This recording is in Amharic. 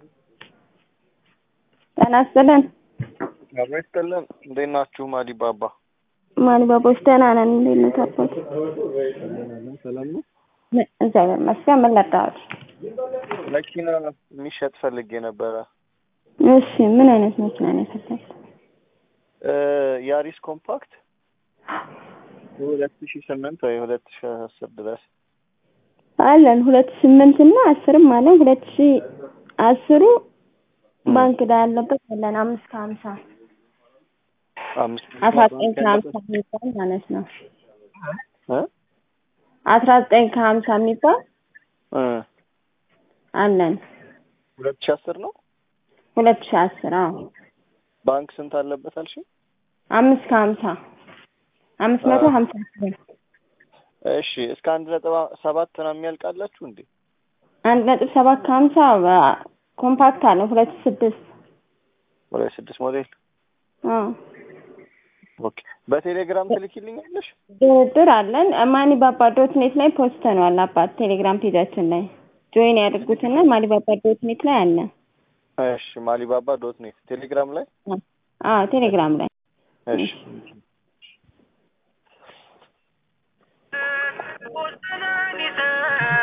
ጤና ይስጥልን። አብሮ ይስጥልን። እንዴት ናችሁ? ማዲ ባባ ማን ባቦች ደህና ነን። እንዴት ነው ታቦት? ሰላም ነው። እግዚአብሔር ይመስገን። ምን ላጣሁት? መኪና የሚሸጥ ፈልጌ ነበረ። እሺ ምን አይነት መኪና ነው የፈለግህ? እ ያሪስ ኮምፓክት ሁለት ሺ ስምንት ወይ ሁለት ሺ አስር ድረስ አለን ሁለት ስምንት እና አስርም አለን። ሁለት ሺ አስሩ ባንክ ዕዳ ያለበት አለን አምስት ከሀምሳ አምስት አስራ ዘጠኝ ከሀምሳ የሚባል ማለት ነው። እ አስራ ዘጠኝ ከሀምሳ የሚባል እ አለን ሁለት ሺ አስር ነው። ሁለት ሺ አስር አዎ ባንክ ስንት አለበት አልሽ? አምስት ከሀምሳ አምስት መቶ ሀምሳ ስምንት እሺ እስከ አንድ ነጥብ ሰባት ነው የሚያልቃላችሁ እንዴ? አንድ ነጥብ ሰባት ከሀምሳ ኮምፓክት አለን ሁለት ስድስት ሁለት ስድስት ሞዴል አዎ ኦኬ። በቴሌግራም ትልኪልኛለሽ? ድርድር አለን። ማኒ ባባ ዶት ኔት ላይ ፖስተነዋል አባት ቴሌግራም ፔጃችን ላይ ጆይን ያድርጉትና ማኒ ባባ ዶት ኔት ላይ አለ። እሺ ማሊባባ ዶት ኔት ቴሌግራም ላይ አዎ ቴሌግራም ላይ እሺ What's the